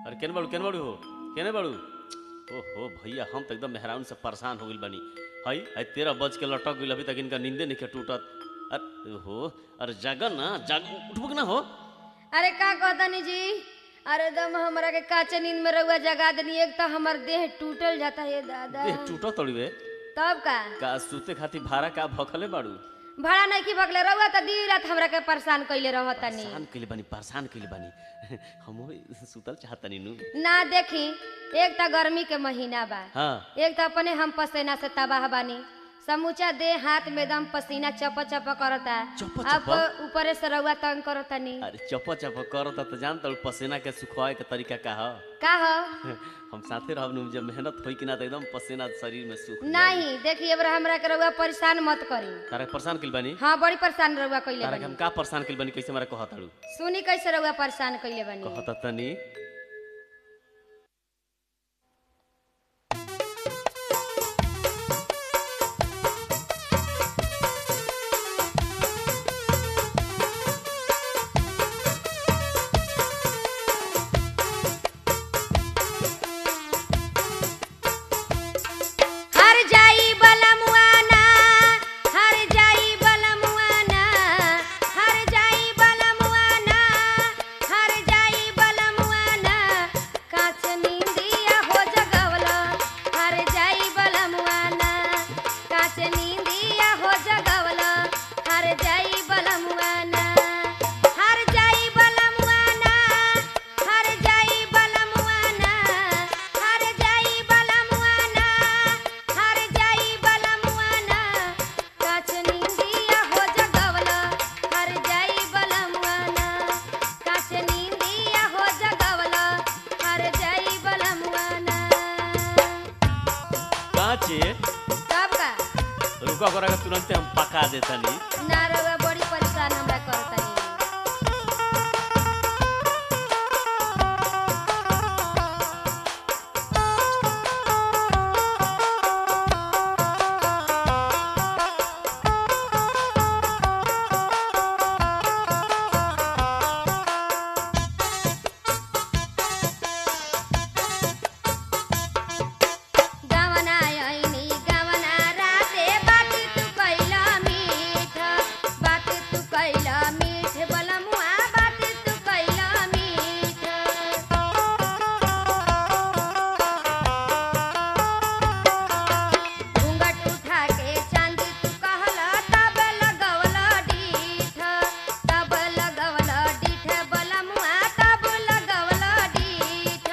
अरे केने बाड़ू केने बाड़ू हो केने बाड़ू ओहो भैया हम तो एकदम मेहरान से परेशान हो गइल बानी हई हई तेरह बज के लटक गइल अभी तक इनका नींदे नहीं टूटत अरे हो अरे जागर ना जाग उठबक ना हो अरे का कहतनी जी अरे दम हमरा के काचे नींद में रहुआ जगा देनी एक तो हमर देह टूटल जाता है दादा देह टूटत तड़िवे तब का का सूते खातिर भाड़ा का भखले बाड़ू भाड़ा नहीं की भगले रहुआ तो दी रात हमरा के परेशान कइले रहतनी परेशान कइले बानी परेशान कइले बानी हम सुतल चाहतनी नु ना देखी एक तो गर्मी के महीना बा हाँ एक तो अपने हम पसीना से तबाह बानी समूचा देह हाथ में दम पसीना चप चप करता चप अब चप? ऊपरे से रहुआ तंग करतनी अरे चप चप करता तो जानत हूँ पसीना के सुखवाए के तरीका का ह का हो हम साथे रहब नु जब मेहनत होई कि ना तो एकदम पसीना शरीर में सूख जाई। नहीं देखिए अब हमरा के रहुआ परेशान मत करी तारा के परेशान कइल बानी हाँ बड़ी परेशान रहुआ कइले तारा के बानी हम का परेशान कइल बानी कैसे हमरा कहत ताड़ू सुनी कैसे रहुआ परेशान कइले बानी कहत तनी हर जाई बलमुआना हर जाई बलमुआना हर जाई बलमुआना हर जाई बलमुआना काच नींदिया हो जगवला हर जाई बलमुआना काच नींदिया हो जगवला हर जाई बलमुआना हर जाई बलमुआना हर जाई बलमुआना हर जाई बलमुआना हर जाई बलमुआना काच नींदिया हो जगवला हर जाई बलमुआना काच नींदिया हो जगवला हर जाई बलमुआना काचे कब का रुका करा के तुरंते हम पका देतनी ना रउआ बड़ी परेशान हमरा करतनी गवना आइनी गवना राते बात तू कैला मीठ बात तू कैला मीठ बलमुआ बात तू कैला मीठ घूंघट उठा के चांद तू कहला तब लगवला डीठ तब लगवला डीठ बलमुआ तब लगवला डीठ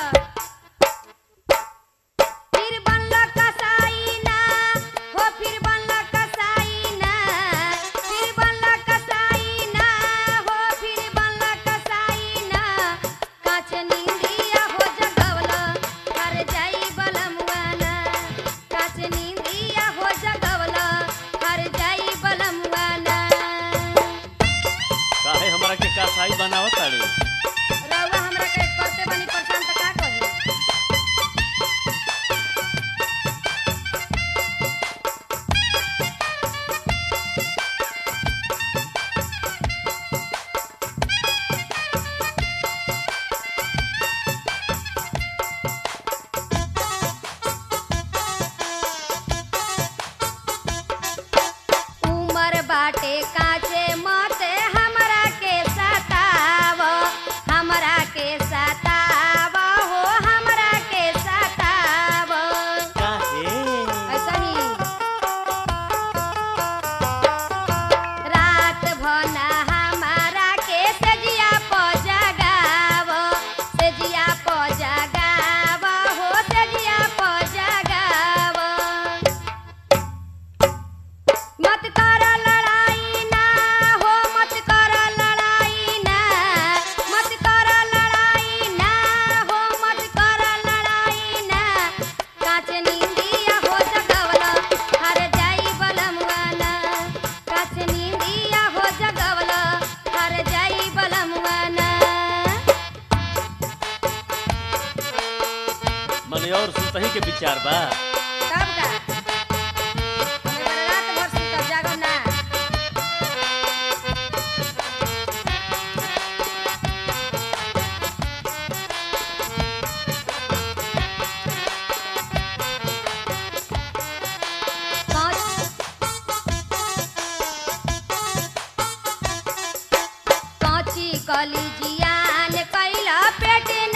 फिर बनला कसाई ना हो फिर बनला कसाई ना फिर बनला कसाई ना हो फिर बनला कसाई ना काच नींदिया हो जगवला हर जाई बलमुआना काच नींदिया हो जगवला हर जाई बलमुआना काहे हमरा के कासाई बनावत ताड़ू रउआ हमरा के करते बनी परेशान त का कही उमर बाटे काचे मते हमरा के सताव हमरा के सताव हो हमरा के सताव काहे ऐसा ही रात भना हमारा के सजिया प जगाव सजिया प जगाव हो सजिया प जगाव मत कर लड़ाई ना हो मत कर लड़ाई ना मत कर लड़ाई ना हो मत कर लड़ाई ना काच नींदिया हो जगवला हर जाई बलमुआना काच नींदिया हो जगवला हर जाई बलमुआना मने और सुतही के विचार बा तब का हमें रात भर सुतब जागब ना जियान कैला पेट